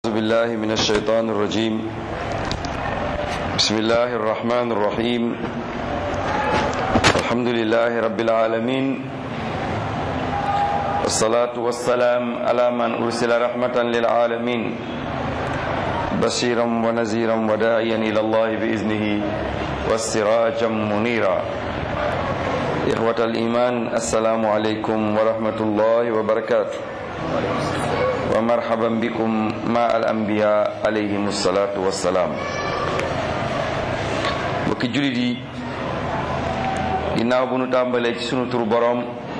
أعوذ بالله من الشيطان الرجيم بسم الله الرحمن الرحيم الحمد لله رب العالمين والصلاة والسلام على من أرسل رحمة للعالمين بشيرا ونذيرا وداعيا إلى الله بإذنه والسراجا منيرا إخوة الإيمان السلام عليكم ورحمة الله وبركاته ومرحبا بكم مع الأنبياء عليهم الصلاة والسلام mbokki jullit yi ginnaaw bu nu tàmbalee ci sunu tur boroom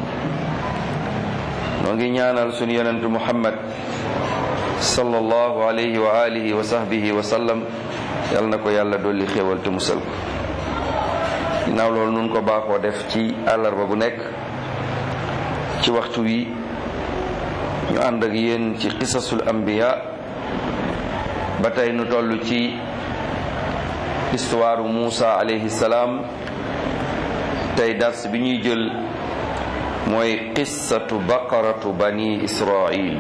noo ngi ñaanal sunu yonentu muhammad sallallahu alayhi wa alihi wa sahbihi wa sallam yal na ko yàlla dolli xéewal te musal ko ginnaaw loolu nun ko baaxoo def ci àllarba bu nekk ci waxtu wi ñu ànd ak yéen ci qisasul anbiya ba tey nu toll ci histoire Muusa alayhi salaam tey dars bi ñuy jël mooy qissatu baqaratu bani israil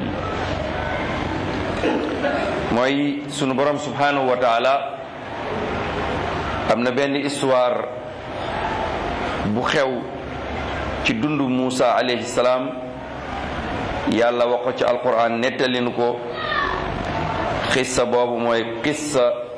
mooy sunu borom subhanahu wa taala am na benn histoire bu xew ci dundu Muusa alayhi salaam yàlla wax ko ci alquran nettalinu ko xissa boobu mooy xissa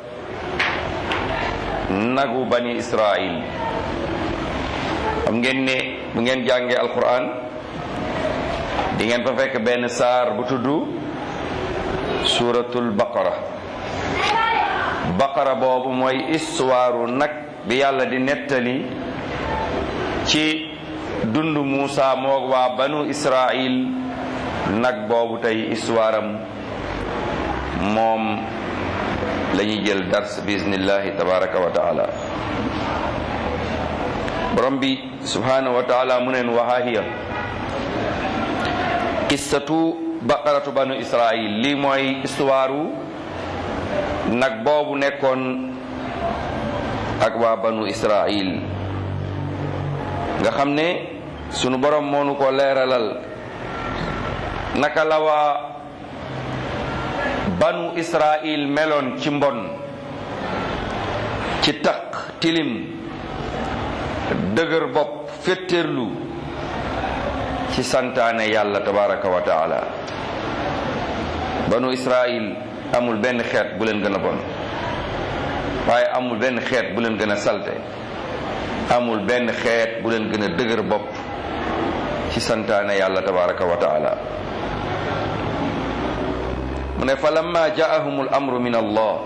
nagu bani israil xam ngeen ne bu ngeen jàngee alquran di ngeen fa fekk benn saar bu tudd suratul baqara baqara boobu mooy histoire nag bi yàlla di nettali ci dundu Muusa moog waa banu israil nag boobu tey histoire am moom la ñuy jël dars bismillahi tabaraka wa taala borom bi subhanahu wa taala mu neen waxaahiya qissatu baqaratu banu israil lii mooy histoire nag boobu nekkoon ak waa banu israil nga xam ne sunu borom moonu ko leeralal naka la waa banu israil meloon ci mbon ci taq tilim dëgër bopp féttéerlu ci santaane yàlla tabaraka wa taala banu israil amul benn xeet bu leen gën a bon waaye amul benn xeet bu leen gën a salte amul benn xeet bu leen gën a dëgër bopp ci santaane yàlla tabaraka wa taala mu ne fa lamma jaahum al amru min allah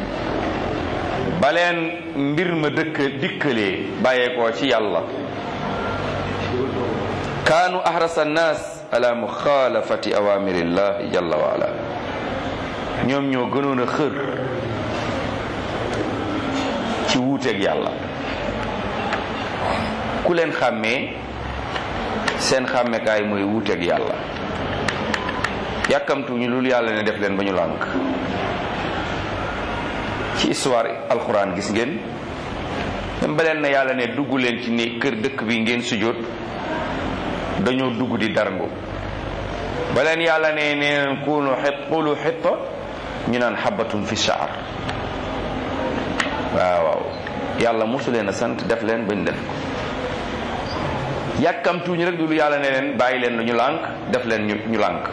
baleen mbir ma dëkk dikkalee bàyyeekoo ci yàlla kaanu ahrasa annaas ala muxaalafati awamirillahi jalla wa ala ñoom ñoo gënoon a xër ci wuuteeg yàlla ku leen xàmmee seen xàmmekaay mooy wuuteeg yàlla yàkkamtu ñu lul yàlla ne def leen ba ñu lànk ci histoire alxuraan gis ngeen même ba leen na yàlla ne dugg leen ci ni kër dëkk bi ngeen sujjóot dañoo dugg di darngu ba leen yàlla ne neen kunu xit qulu xitta ñu naan xabatun fi shaar waaw waaw yàlla mosu leen a sant def leen ba ñu def ko yàkkamtuñu rek du lu yàlla ne leen bàyyi leen ñu lànk def leen ñu ñu lànk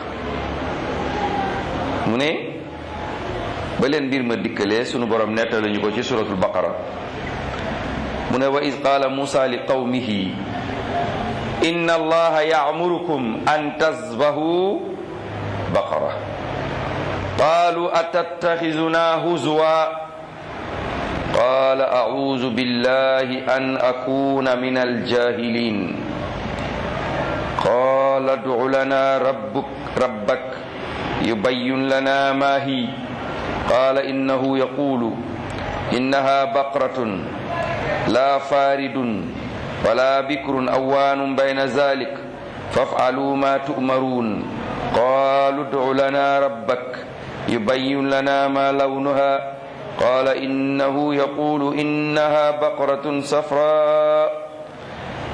mu ne ba leen mbir ma dikkalee sunu borom nettali ñu ko ci suratul baqara mu ne wa id qaala musa li qawmihi inna allaha ya'murukum an tasbahu baqara qaalu atattaxizuna huzwa qaala a'uuzu billahi an akuna min aljahilin qaala ad'u lana rabbuk rabbak يبين لنا ما هي قال إنه يقول إنها بقرة لا فارد ولا بكر أوان بين ذلك فافعلوا ما تؤمرون قالوا ادع لنا ربك يبين لنا ما لونها قال إنه يقول إنها بقرة صفراء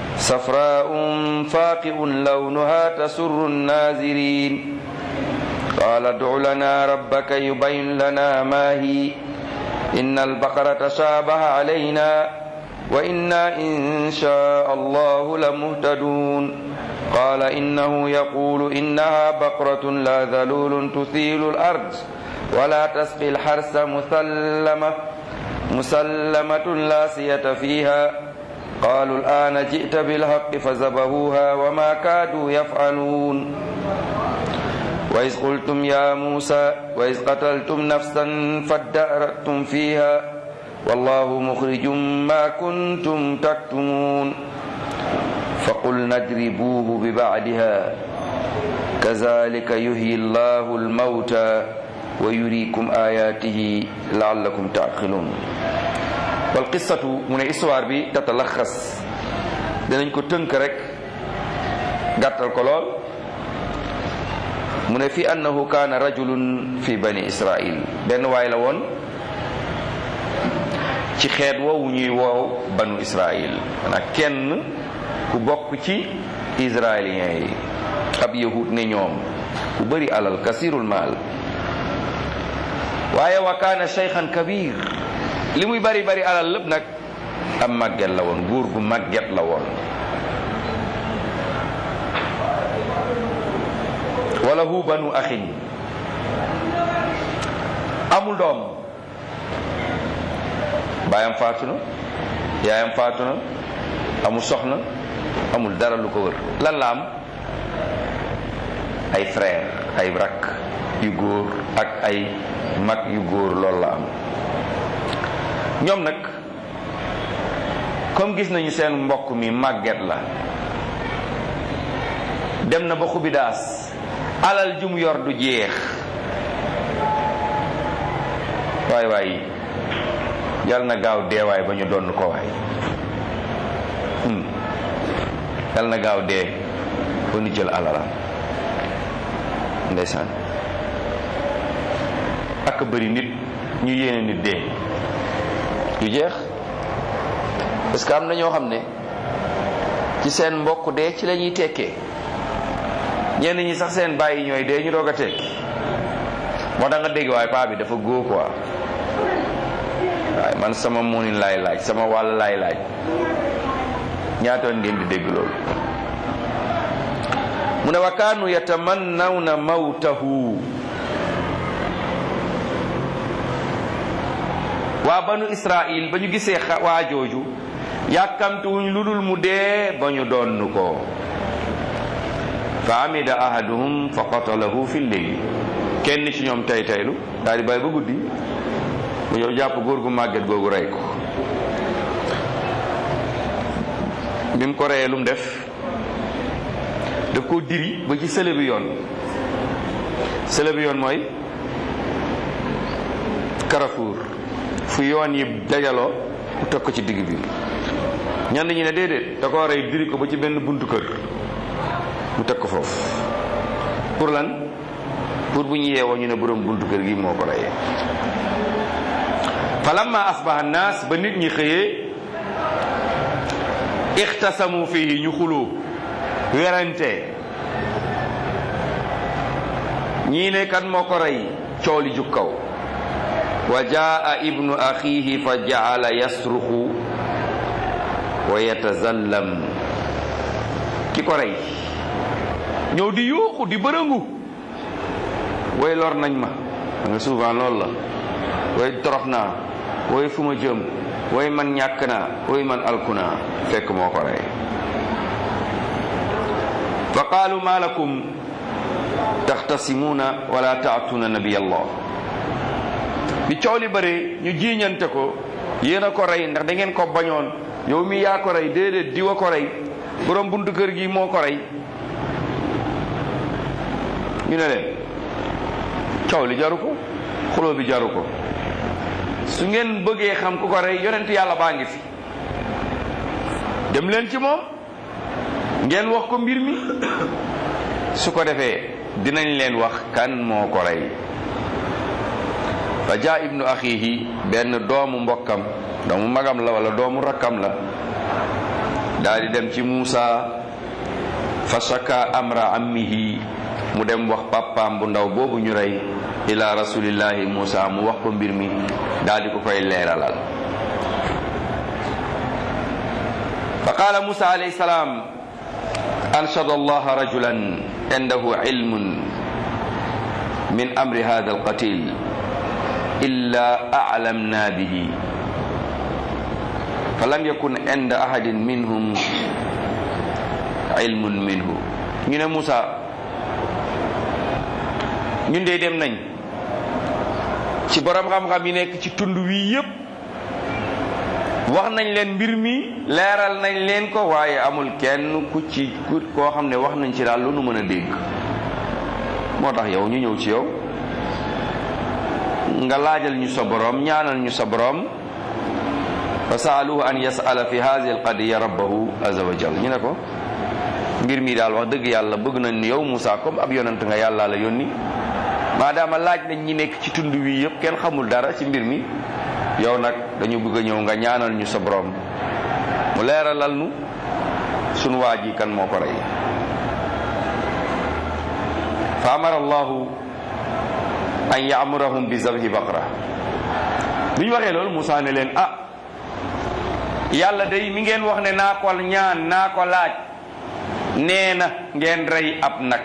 صفراء فاقع لونها تسر الناظرين قال ادع لنا ربك يبين لنا ما هي إن البقرة تشابه علينا وإنا إن شاء الله لمهتدون قال إنه يقول إنها بقرة لا ذلول تثيل الأرض ولا تسقي الحرث مسلمة مسلمة لا سية فيها قالوا الآن جئت بالحق فذبحوها وما كادوا يفعلون وإذ قلتم يا موسى وإذ قتلتم نفسا فادأرأتم فيها والله مخرج ما كنتم تكتمون فقلنا اضربوه ببعدها كذلك يحيي الله الموتى ويريكم آياته لعلكم تعقلون والقصة من histoire bi tatalaxas dinañ ko tënk rek gàttal ko lool mu ne fi annahu kaana rajulun fi bani israil benn waay la woon ci xeet woowu ñuy woow banu israil maanaam kenn ku bokk ci israéliens yi ab yahud ne ñoom ku bëri alal kasirul maal waaye wa kaana cheykhan kabir li muy bari bari alal lépp nag am màgget la woon góor gu màgget la woon wala hu banu axin amul doom baayam faatu na yaayam faatu na amul soxna amul dara lu ko wër lan la am ay frère ay rakk yu góor ak ay mag yu góor loolu la am ñoom nag comme gis nañu seen mbokk mi màgget la dem na ba xubidaas alal ju mu yor du jeex waay waay yal na gaaw deewaay ba ñu donn ko waay yal na gaaw dee ba ñu jël alalam ndeysaan ak bëri nit ñu yéene nit dee du jeex parce que am na ñoo xam ne ci seen mbokk dee ci la ñuy tekkee ñenn ñi sax seen bàyyi ñooy dee ñu doog a tekki moo tax nga dégg waaye paa bi dafa góo quoi waaye man sama muunin laay laaj sama wàll laay laaj ñaatoon ngeen di dégg loolu mu ne wa kaanu yatamannawna mawtahu waa banu israil ba ñu gisee waa jooju yàkkamtuwuñ lu dul mu dee ba ñu donn ko fa amida ahaduhum fa qatalahu fi lleyli kenn ci ñoom tay taylu daal di bàyyi ba guddi mu ñëw jàpp góor gu màgget googu rey ko bi mu ko reyee lu mu def daf koo diri ba ci sële bi yoon sële bi yoon mooy Carrefour fu yoon yi dajaloo mu teg ko ci digg bi ñenn ñi ne déedéet da koo rey diri ko ba ci benn buntu kër mu teg ko foofu pour lan pour bu ñu yeewoo ñu ne borom buntu kër gi moo ko reyee falamma asbaha naas ba nit ñi xëyee ixtasamu fii ñu xuloo werante ñii ne kan moo ko rey cooli jug kaw wa jaa ibnu axihi fa jaala yasruxu wa yatazallam ki ko rey ñëw di yuuxu di bërëngu way lor nañ ma nga souvent loolu la way torox naa way fu ma jëm way man ñàkk naa way man alku naa fekk moo ko rey fa qaalu ma lakum taxtasimuuna wala taatuna nabiy allah bi coow li bëri ñu jiiñante ko yéen a ko rey ndax da ngeen ko bañoon yow mi yaa ko rey déedéet diwa ko rey borom buntu kër gi moo ko rey ñu ne leen coow li jaru ko xuloo bi jaru ko su ngeen bëggee xam ku ko rey yonent yàlla baa ngi fi dem leen ci moom ngeen wax ko mbir mi su ko defee dinañ leen wax kan moo ko rey fa jaa ibnu axihi benn doomu mbokkam doomu magam la wala doomu rakkam la daal di dem ci Muusa fa shaka amra ammihi mu dem wax papaam bu ndaw boobu ñu rey ila rasulillahi Musa mu wax ko mbir mi daal di ko koy leeralal fa qaala Musa alayhi salaam anshada allaha rajulan indahu ilmun min amri hada alqatil illa a'lamna bihi falam yakun inda ahadin minhum ilmun minhu ñu ne Musa ñun de dem nañ ci borom xam-xam yi nekk ci tund wi yépp wax nañ leen mbir mi leeral nañ leen ko waaye amul kenn ku ci ku koo xam ne wax nañ ci daal lu nu mën a dégg moo tax yow ñu ñëw ci yow nga laajal ñu sa borom ñaanal ñu sa borom fa saaluhu an yasala fi hadihi alqadiya rabbahu azza wa jal ñu ne ko mbir mi daal wax dëgg yàlla bëgg nañ ni yow Moussa comme ab yonant nga yàlla la yónni maadaama laaj nañ ñi nekk ci tund wi yëpp kenn xamul dara ci mbir mi yow nag dañu bëgg a ñëw nga ñaanal ñu sa borom mu leeralal nu sunu waa ji kan moo ko rey fa amara allahu an yaamurahum bi zabhi baqara bi ñu waxee loolu Moussa ne leen ah yàlla day mi ngeen wax ne naa ko ñaan naa ko laaj nee na ngeen rey ab nag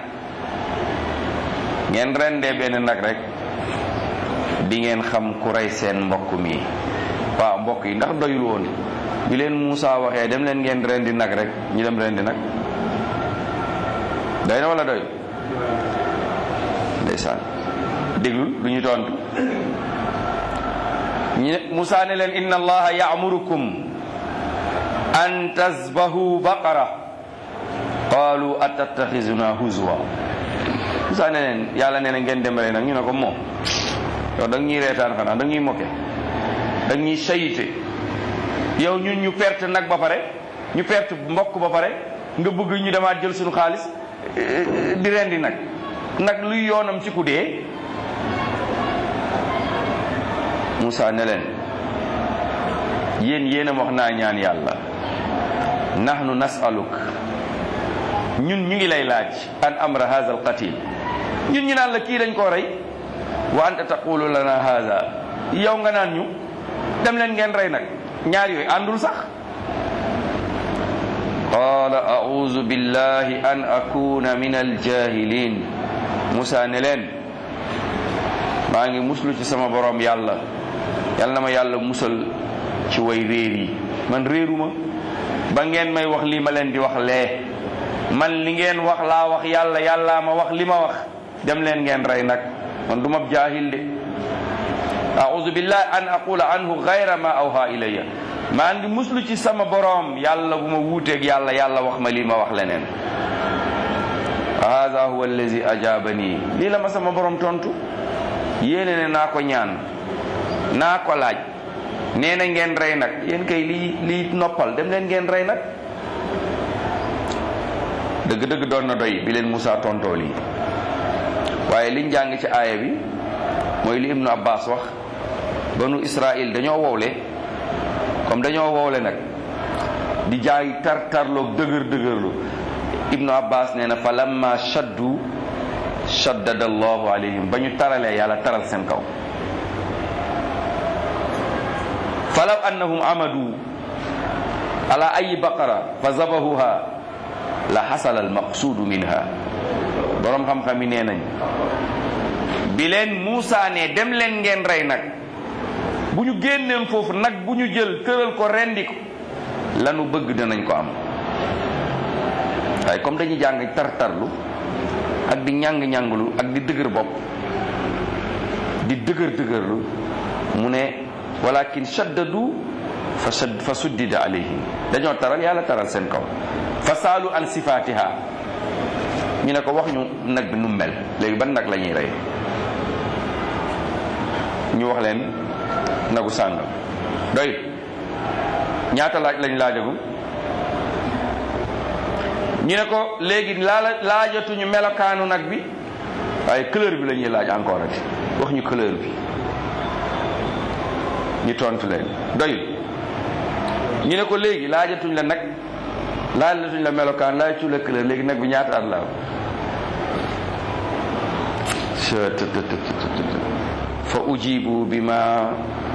ngeen rendee benn nag rek di ngeen xam ku rey seen mbokk mi waaw mbokk yi ndax doyul woon bi leen Moussa waxee dem leen ngeen rendi nag rek ñu dem rendi nag doy na wala doy ndeysaan déglul lu ñu tontu ñu ne Moussa ne leen inna allaha ya'murukum an tasbahu baqara qaalu atattaxizuna huzwa Moussa ne leen yàlla nee na ngeen dem rey nag ñu ne ko moom yow da ñuy reetaan xanaa da ñuy moke da ñuy sayite yow ñun ñu perte nag ba pare ñu perte mbokk ba pare nga bëgg ñu demaat jël suñu xaalis di rendi nag nag luy yoonam ci ku dee Moussa ne leen yéen yéen a wax naa ñaan yàlla nahnu nasaluk ñun ñu ngi lay laaj an amra hadha al qatil ñun ñu naan la kii dañ koo rey wa anta taqulu lana hadha yow nga naan ñu dem leen ngeen rey nag ñaar yooyu àndul sax qala a'udhu billahi an akuna min aljahilin Musa ne leen maa ngi muslu ci sama borom yàlla yàlla na ma yàlla musal ci way réer yi man réeruma ba ngeen may wax lii ma leen di wax lee man li ngeen wax laa wax yàlla yàllaa ma wax li ma wax dem leen ngeen rey nag man du ma jaahil de a'udhu billahi an aqula anhu ghayra ma awha ilayya maa ngi muslu ci sama boroom yàlla bu ma wuuteeg yàlla yàlla wax ma lii ma wax leneen hada huwa allazi ajabani lii la ma sama boroom tontu yéene ne naa ko ñaan naa ko laaj nee na ngeen rey nag yéen kay lii lii noppal dem leen ngeen rey nag dëgg-dëgg doon na doy bi leen Moussa tontoo lii waaye liñ jàng ci aaya bi mooy li Ibnu Abbas wax banu Israil dañoo wowle comme dañoo wowle nag di jaay tar tarloog dëgër dëgërlu Ibnu Abbas nee na fa lamma shaddu shaddada allahu alayhim ba ñu taralee yàlla taral seen kaw falaw annahum amadu ala ayi baqara fa zabahuha la xasala almaqsuudu minha boroom xam-xam yi nee nañ bi leen Muusa ne dem leen ngeen rey nag bu ñu génneen foofu nag bu ñu jël tëral ko rendi ko lanu bëgg dinañ ko am waaye comme dañuy jàng tartarlu ak di ñàng-ñànglu ak di dëgër bopp di dëgër dëgërlu mu ne walakin shaddadu fa shadd fa suddida alayhim dañoo taral yàlla taral seen kaw fa saalu an sifatiha ñu ne ko wax ñu nag bi nu mel léegi ban nag la ñuy rey ñu wax leen nagu sàngam doy ñaata laaj lañ laajagum ñu ne ko léegi laala laajatuñu melokaanu nag bi waaye couleur bi la ñuy laaj encore ati wax ñu couleur bi ñu tontu leen doyul ñu ne ko léegi laajatuñ la nag laajatuñ la melokaan laajatuñ la couleur léegi nag bi ñaata at la fa ujibu bima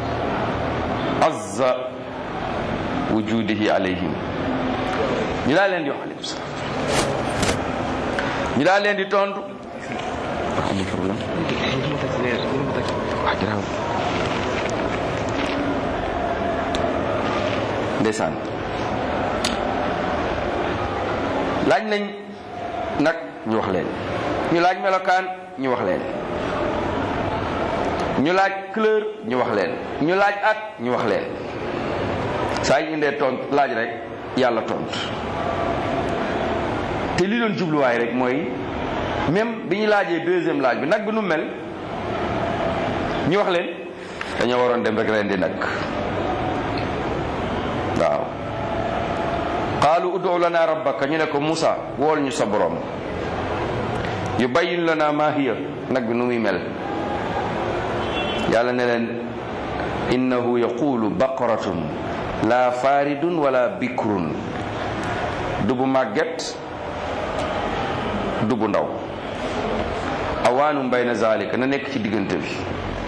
azza wujudihi alayhim ñu daal leen di wax aleykum salaam ñu daal leen di tontu amul problème wax garaaw ndeysaan laaj nañ nag ñu wax leen ñu laaj melokaan ñu wax leen ñu laaj couleur ñu wax leen ñu laaj at ñu wax leen saa ñu indee tont laaj rek yàlla tont te li doon jubluwaay rek mooy même bi ñu laajee deuxième laaj bi nag bi nu mel ñu wax leen dañoo waroon dem rek leen di nag waaw qaalu udu lana rabbaka ñu ne ko Musa wool ñu sa borom yu bayyin lana ma hiya nag bi nu muy mel yàlla ne leen innahu yaqulu baqaratun la faridun wala bikrun dubu màgget dubu ndaw awaanum bayna zalika na nekk ci diggante bi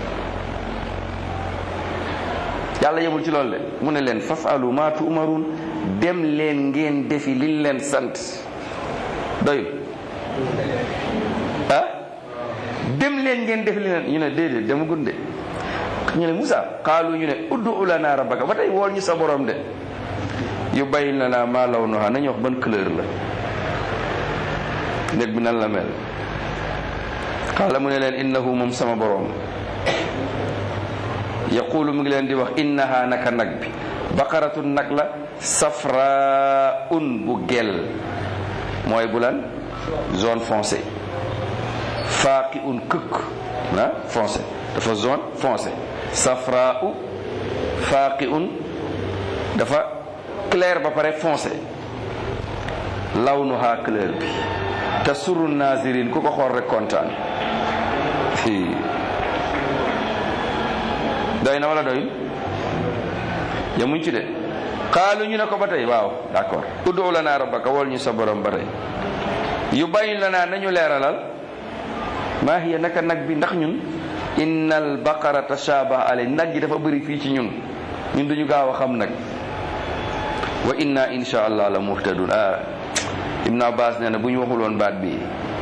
yàlla yemul ci loolu de mu ne leen fafalu ma tu'marun dem leen ngeen defi liñ leen sant doyul ah dem leen ngeen defi li leen ñu ne déedéet dama gunde ñu ne Musa qaalu ñu ne uddu lana rabbaka ba tey wool ñu sa borom de yu bayyin lana ma lawnuha nañu wax ban couleur la néeg bi nan la mel qaala mu ne leen innahu moom sama borom yaqulu mu ngi leen di wax innaha naka nag bi baqaratun nag la safraun bu gel mooy bu lan zone foncée faaqi un këkk ah foncé dafa zone foncé safrau faaqi un dafa clair ba pare foncé lawnuha couleur bi te suru nazirin ku ko xool rek kontaan doy na wala doyul yamuñ ci de xaalu ñu ne ko ba tey waaw d'accord uddu lana rabbaka wol ñu sa borom ba tey yu bayin lana nañu leeralal maa hiya naka nag bi ndax ñun innal baqara tashabaha alay nag gi dafa bëri fii ci ñun ñun duñu gaaw a xam nag wa inna insha allah la muhtadun ah ibnu abbas nee na bu ñu waxul woon baat bi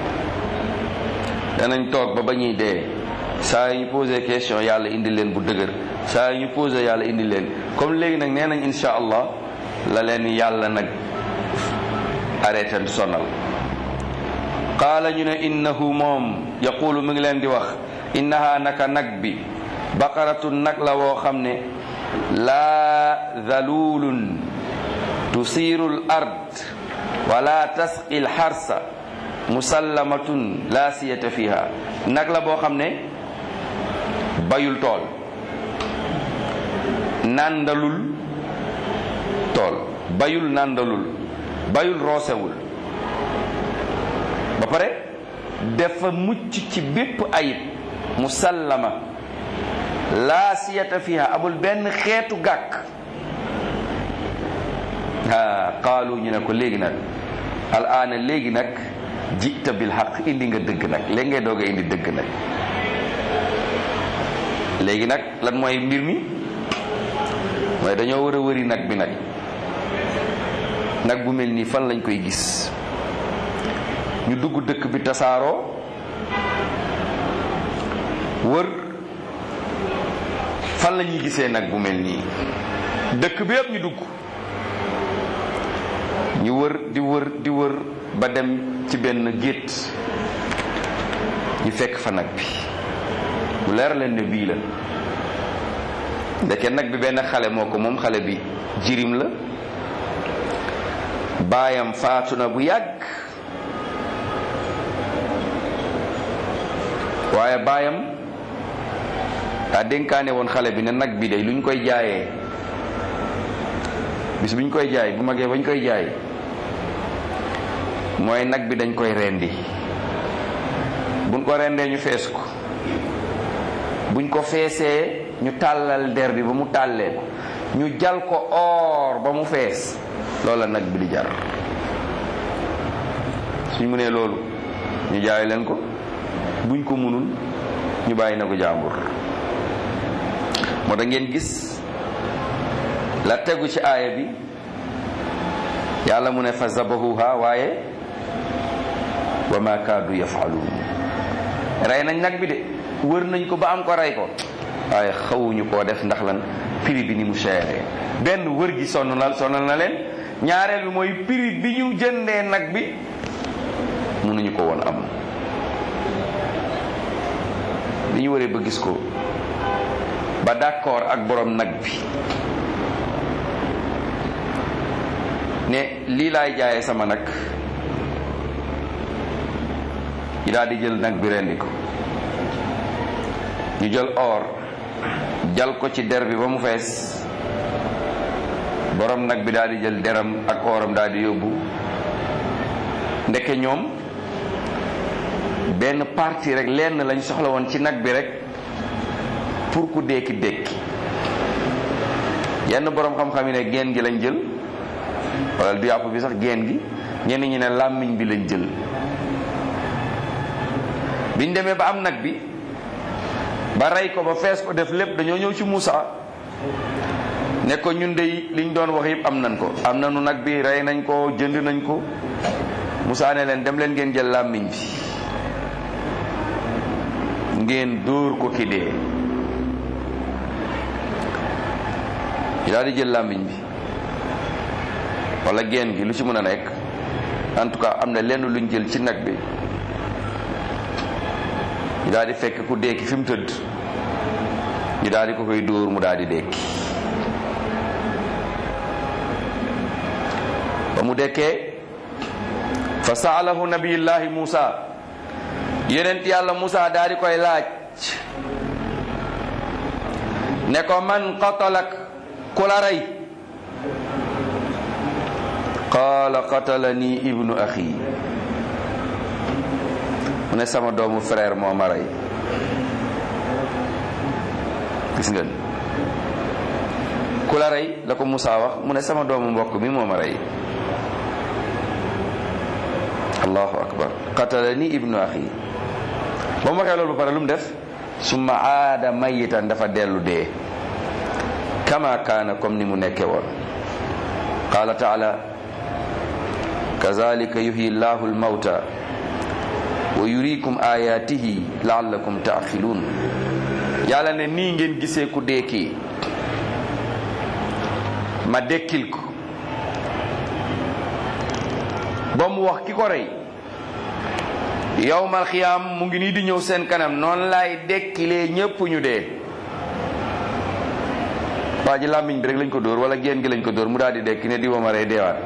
danañ toog ba ba ñuy dee saa yu ñu posé question yàlla indi leen bu dëgër saa yu ñu posé yàlla indi leen comme léegi nag nee nañ insha allah la leen yàlla nag arrêté sonal qaala ñu ne innahu moom yaqulu mi ngi leen di wax innaha naka nag bi baqaratu nag la woo xam ne laa dhalulun tusiru l ard wala tasqi l xarsa musallamatun la siyata fiha nag la boo xam ne bayul tool nàndalul tool bayul nàndalul bayul roosewul ba pare dafa mucc ci bépp ayib musallama laa siyata fiha amul benn xeetu gàkk ah qaalu ñu ne ko léegi nag al aana léegi nag jita bil xaq indi nga dëgg nag léegi ngay doog a indi dëgg nag léegi nag lan mooy mbir mi mooy dañoo war a wëri nag bi nag nag bu mel nii fan lañ koy gis ñu dugg dëkk bi tasaaroo wër fan la ñuy gisee nag bu mel nii dëkk bi yëpp ñu dugg ñu wër di wër di wër ba dem ci benn gétt ñu fekk fa nag bi bu leer leen ne bii la ndeke nag bi benn xale moo ko moom xale bi jirim la baayam faatu na bu yàgg waaye baayam daa dénkaane woon xale bi ne nag bi de lu ñu koy jaayee bis bu ñu koy jaay bu magee ba ñu koy jaay mooy nag bi dañ koy rendi buñ ko rendee ñu fees ko buñ ko feesee ñu tàllal der bi ba mu tàllee ko ñu jal ko or ba mu fees loola nag bi di jar suñ mu nee loolu ñu jaay leen ko buñ ko munul ñu bàyyi na ko jàmbur moo tax ngeen gis la tegu ci aaya bi yàlla mu ne fa zabahuha waaye wa ma kaadu yafaluun rey nañ nag bi de wër nañ ko ba am ko rey ko waaye xawuñu koo def ndax lan prix bi ni mu seeree benn wër gi sonn na sonal na leen ñaareel bi mooy prix bi ñu jëndee nag bi mënuñu ko woon am bi ñu waree ba gis ko ba d'accord ak borom nag bi ne lii laay jaayee sama nag ñu daal di jël nag bi rendi ko ñu jël or jal ko ci der bi ba mu fees borom nag bi daal di jël deram ak oram daal di yóbbu ndeke ñoom benn partie rek lenn lañ soxla woon ci nag bi rek pour ku dékki dékki yenn borom xam-xam yi ne geen gi lañ jël wala du yàpp bi sax geen gi ñenn ñi ne làmmiñ bi lañ jël biñ demee ba am nag bi ba rey ko ba fees ko def lépp dañoo ñëw ci Moussa ne ko ñun de liñ doon wax yëpp am nañ ko am nañu nag bi rey nañ ko jënd nañ ko Moussa ne leen dem leen ngeen jël làmmiñ bi ngeen dóor ko ki dee ñu daal di jël làmmiñ bi wala geen gi lu ci mën a nekk en tout cas am na lenn luñ jël ci nag bi ñu daal di fekk ku dekki fi mu tëdd ñu daal di ko koy dóor mu daal di dekki ba mu dekkee fa saalahu nabiyullahi Musa yonent yàlla Musa daal di koy laaj ne ko man qatalak ku la rey qaala qatalani ibnu axi mu ne sama doomu frère moo ma rey gis ngeen ku la rey la ko Moussa wax mu ne sama doomu mbokk mi moo ma rey allahu akbar qatalani ibnu axi ba mu waxee loolu ba pare lu mu def summa aada mayitan dafa dellu dee kama kaana comme ni mu nekke woon qaala taala kazalika yuhyi llahu almawta wa yurikum ayatihi laallakum taaxiluun yàlla ne nii ngeen gisee ku deekii ma dekkil ko ba mu wax ki ko rey yowmal xiyaam mu ngi nii di ñëw seen kanam noonu laay dekkilee ñépp ñu dee waa ji làmmiñ bi rek lañ ko dóor wala génn gi lañ ko dóor mu daal di dekki ne di ma rey deewaat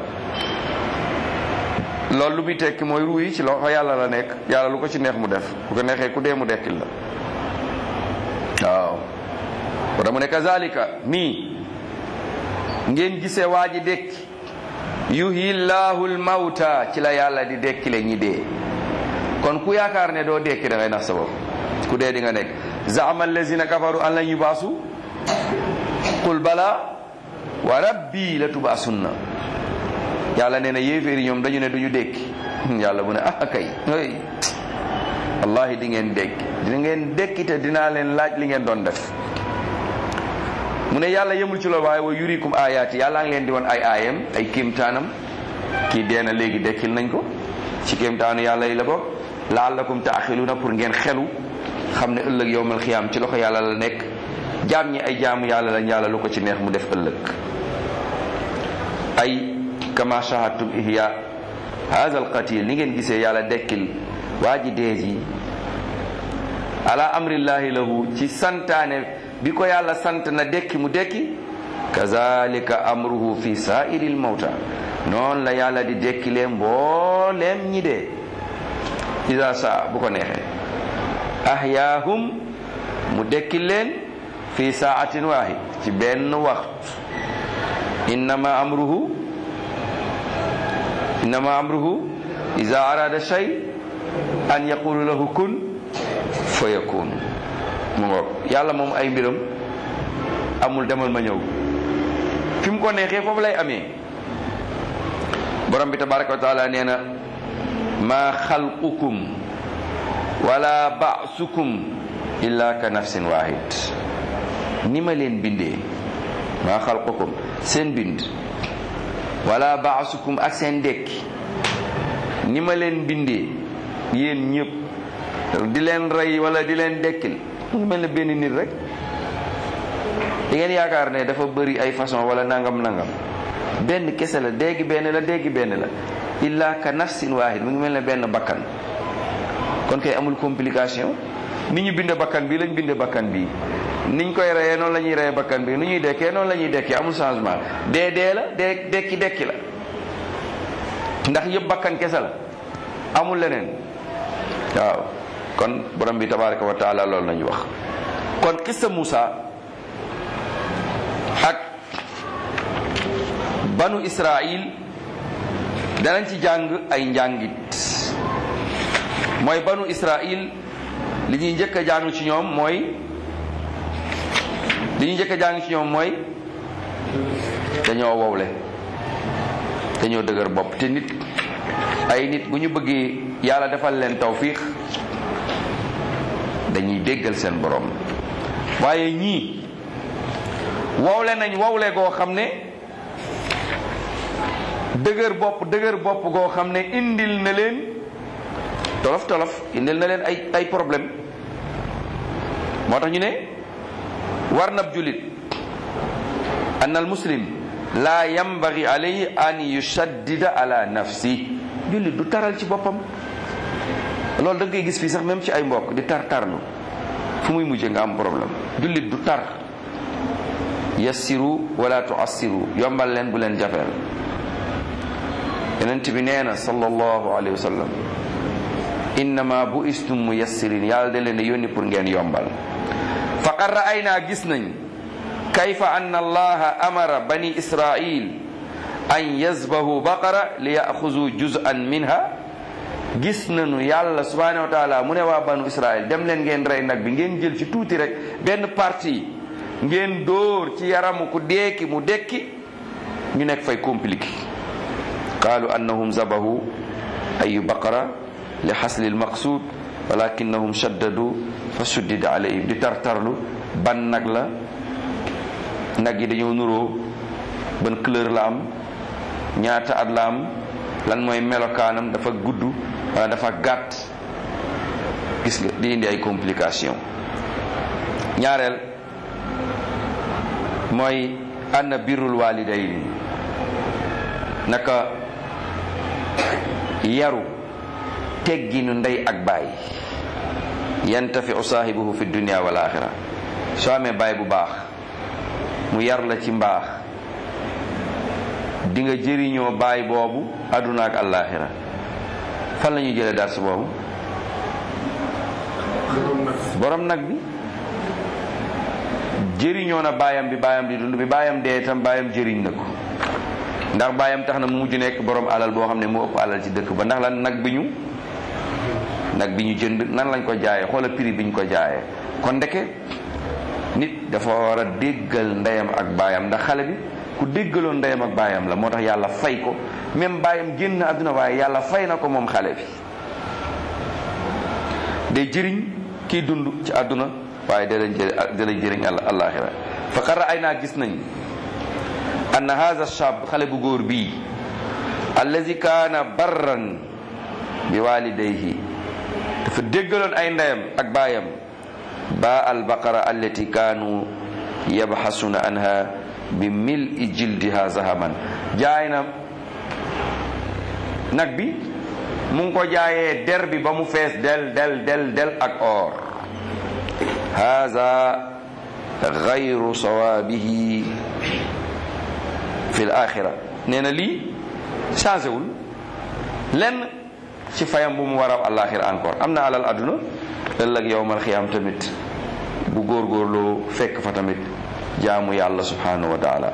loolu lu muy tekki mooy ruu yi ci loxo yàlla la nekk yàlla lu ko ci neex mu def bu ko neexee ku dee mu dekkil la waaw ko dama ne kazalika nii ngeen gisee waa ji dekki yuhyi llahu lmawta ci la yàlla di dekkile ñi dee kon ku yaakaar ne doo dekki da ngay nax sa bopp ku dee di nga nekk zaama allazina kafaru an lan yubaasu qul bala wa rabbi la tubaasunna yàlla nee na yéeféeri ñoom dañu ne duñu dékki yàlla mu ne ah kay ay wallahi di ngeen dékki di ngeen dékki te dinaa leen laaj li ngeen doon def mu ne yàlla yemul ci loolu waaye wa yurikum ayaati yàlla ngi leen di woon ay aayam ay kéemtaanam kii dee na léegi dekkil nañ ko ci kéemtaanu yàlla yi la bokk laallakum taaxiluuna pour ngeen xelu xam ne ëllëg yowmal xiyaam ci loxo yàlla la nekk jaam ñi ay jaamu yàlla lañ yàlla lu ko ci neex mu def ëllëg ay kama shahadtum ihya hadha alqatil ni ngeen gisee yàlla dekkil waa ji dees yi ala amrillahi lahu ci santaane bi ko yàlla sant na dekki mu dekki kazalika amruhu fi sa'iril mawta noonu la yàlla di dekkilee mbooleem ñi dee ida saa bu ko neexee ahyaahum mu dekkil leen fi saatin waahid ci benn waxtu innama amruhu innama amruhu ida arada shay an yaqulu lahu kun fa yakun mu ngoog yàlla moom ay mbiram amul demal ma ñëw fi mu ko neexee foofu lay amee borom bi tabaraka wa taala nee na maa xalqukum wala ba'sukum illa ka nafsin wahid ni ma leen bindee maa xalqukum seen bind wala ba'sukum ak seen dekki ni ma leen bindee yéen ñëpp di leen rey wala di leen dekkil mu ngi mel ne benn nit rek di ngeen yaakaar ne dafa bëri ay façon wala nangam nangam benn kese la déggi benn la déggi benn la illa ka nafsin wahid mu ngi mel ne benn bakkan kon kay amul complication ni ñu binde bakkan bi lañ binde bakkan bi niñ koy reyee noonu la ñuy reyee bakkan bi nu ñuy dekkee noonu la ñuy dekkee amul changement dee dee la dee dekki dekki la ndax yëpp bakkan kese la amul leneen waaw kon borom bi tabaraka wa taala loolu lañu wax kon xissa Muusa ak banu Israil danañ ci jàng ay njàngit mooy banu Israil li ñuy njëkk a jàng ci ñoom mooy li ñuy njëkk a jàng ci ñoom mooy dañoo wowle dañoo dëgër bopp te nit ay nit bu ñu bëggee yàlla defal leen tawfiix dañuy déggal seen borom waaye ñii wowle nañ wowle goo xam ne dëgër bopp dëgër bopp goo xam ne indil na leen tolof tolof indil na leen ay ay problème moo tax ñu ne war nab julit an al muslim laa yambagi alayhi an yushaddida ala nafsi jullit du taral ci boppam loolu da nga koy gis fii sax même ci ay mbokk di tar tarlu fu muy mujje nga am problème jullit du tar yassiru wala tuassiru yombal leen bu leen jafeel yonent bi nee na sallallahu alayhi wa sallam innama bu istum muyassirin yàlla da leen a yónni pour ngeen yombal faqad ra'aynaa gis nañ kayfa anna allaha amara bani israil an yazbahu baqara li yaxuzu juz'an minha gis nañu yàlla subhanahu wa taala mu ne waa banu israil dem leen ngeen rey nag bi ngeen jël ci tuuti rek benn partie ngeen dóor ci yaramu ku deeki mu dekki ñu nekk fay compliqué qaalu annahum zabahu ayu baqara li xasli almaqsud walakinahum shaddadu fa suddida alayhim di tartarlu ban nag la nag yi dañoo nuroo ban couleur la am ñaata at la am lan mooy melokaanam dafa gudd wala dafa gàtt gis nga di indi ay complication ñaareel mooy anna birrul walidayni naka yaru tegginu ndey ak baay yantafi saahibuhu fi dunia wal axira soo amee baay bu baax mu yar la ci mbaax di nga jëriñoo baay boobu àdduna ak àllaaxira fan la ñuy jëlee dars boobu borom nag bi jëriñoo na baayam bi baayam di dund bi baayam dee itam baayam jëriñ na ko ndax baayam tax na mu mujj nekk borom alal boo xam ne mu ëpp alal ci dëkk ba ndax lan nag bi ñu nag bi ñu jënd nan lañ ko jaayee xoola prix bi ñu ko jaayee kon ndeke nit dafa war a déggal ndeyam ak baayam ndax xale bi ku déggaloon ndeyam ak baayam la moo tax yàlla fay ko même baayam génn àdduna waaye yàlla fay na ko moom xale bi day jëriñ kiy dund ci àdduna waaye da lay jëriñ da lay jëriñ àllaaxira fa xara ay naa gis nañ anna haza shab xale bu góor bii allazi kaana barran bi walidayhi dafa déggaloon ay ndeyam ak baayam ba albaqara allati kaanu yabxasuna anha bi mil i jildiha zahaman jaay na nag bi mu ngi ko jaayee der bi ba mu fees del del del del ak or haza gayru sawaabihi fi l axira nee na lii changé wul lenn ci fayam bu mu war a alaxira encore am na alal àdduna ëllëg yowmal xiyaam tamit bu góorgóorloo fekk fa tamit jaamu yàlla subhanahu wa taala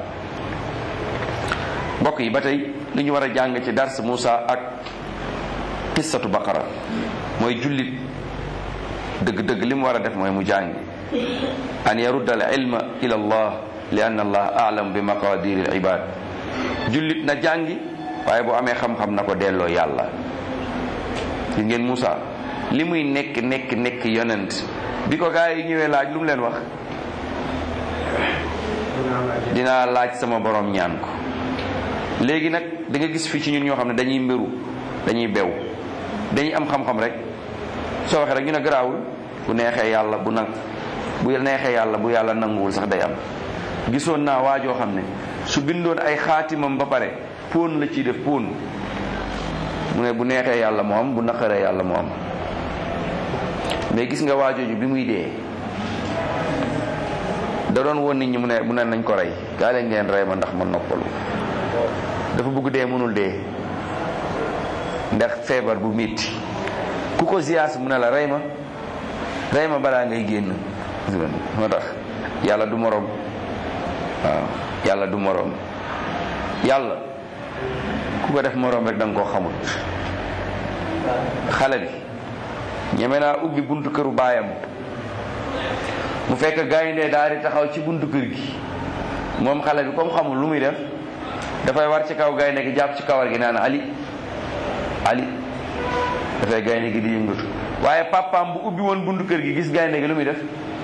mbokk yi ba tey li ñu war a jàng ci dars Moussa ak qissatu baqara mooy jullit dëgg-dëgg li mu war a def mooy mu jàngi an yarudda al ilma ila allah li anna allah aalam bi maqadir al ibad jullit na jàngi waaye bu amee xam-xam na ko delloo yàlla li ngeen Moussa li muy nekk nekk nekk yonent bi ko gaa yi ñëwee laaj lu mu leen wax dinaa laaj sama borom ñaan ko léegi nag da nga gis fii ci ñun ñoo xam ne dañuy mbiru dañuy bew dañuy am xam-xam rek soo waxee rek ñu ne garaawul bu neexee yàlla bu nag bu neexee yàlla bu yàlla nanguwul sax day am gisoon naa waajoo xam ne su bindoon ay xaatimam ba pare póon la ciy def póon mu ne bu neexee yàlla moo am bu naqaree yàlla moo am mais gis nga waajooju bi muy dee da doon woon nit ñi mu ne mu ne nañ ko rey gaa leen ngeen rey ma ndax ma noppalu dafa bëgg dee mënul dee ndax feebar bu métti ku ko ziyaas mu ne la rey ma rey ma balaa ngay génn moo tax yàlla du moroom waaw yàlla du moroom yàlla ku ko def moroom rek da nga koo xamut xale bi ñeme naa ubbi buntu këru baayam mu fekk gaynde daal di taxaw ci buntu kër gi moom xale bi comme xamul lu muy def dafay war ci kaw gaynde gi jàpp ci kawar gi naan ali ali dafay gaynde gi di yëngatu waaye papaam bu ubbi woon buntu kër gi gis gaynde gi lu muy def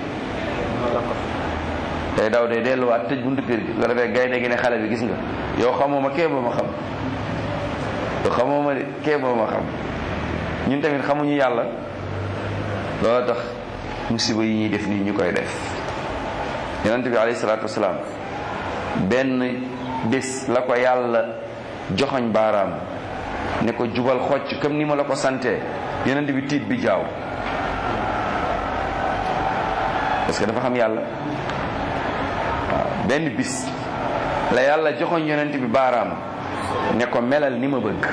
day daw day delluwaat tëj buntu kër gi nga defee gaynde gi ne xale bi gis nga yow xamoo ma kee boo ma xam yow xamoo ma de kee boo ma xam ñun tamit xamuñu yàlla loolu tax musiba yi ñuy def nii ñu koy def yonent bi alayhi salaatu wasalaam benn bés la ko yàlla joxoñ baaraam ne ko jubal xocc comme ni ma la ko santee yonent bi tiit bi jaaw parce que dafa xam yàlla waaw benn bis la yàlla joxoñ yonent bi baaraam ne ko melal ni ma bëgg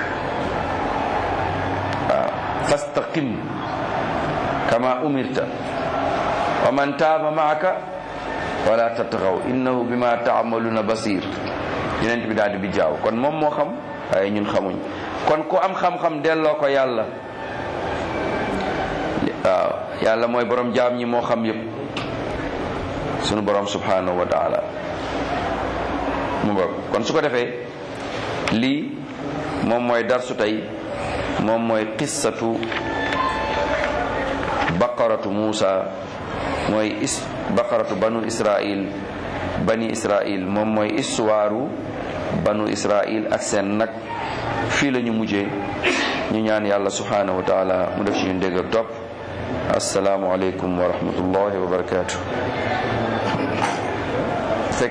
waaw fastaqim kama umirta wa man taaba maaka wala tatxaw innahu bima taamaluna basir yonent bi daal di bi jaaw kon moom moo xam waaye ñun xamuñ kon ku am xam-xam delloo ko yàlla waaw yàlla mooy borom jaam ñi moo xam yépp sunu borom subhanahu wa taala mu bokk kon su ko defee lii moom mooy darsu tey moom mooy qissatu baqaratu Muusa mooy is baqaratu banu Israil bani Israil moom mooy histoire banu Israil ak seen nag fii la ñu mujjee ñu ñaan yàlla subhanahu wa taala mu def ci ñu dégg ak topp asalaamualeykum wa rahmatullahi wa barakatuh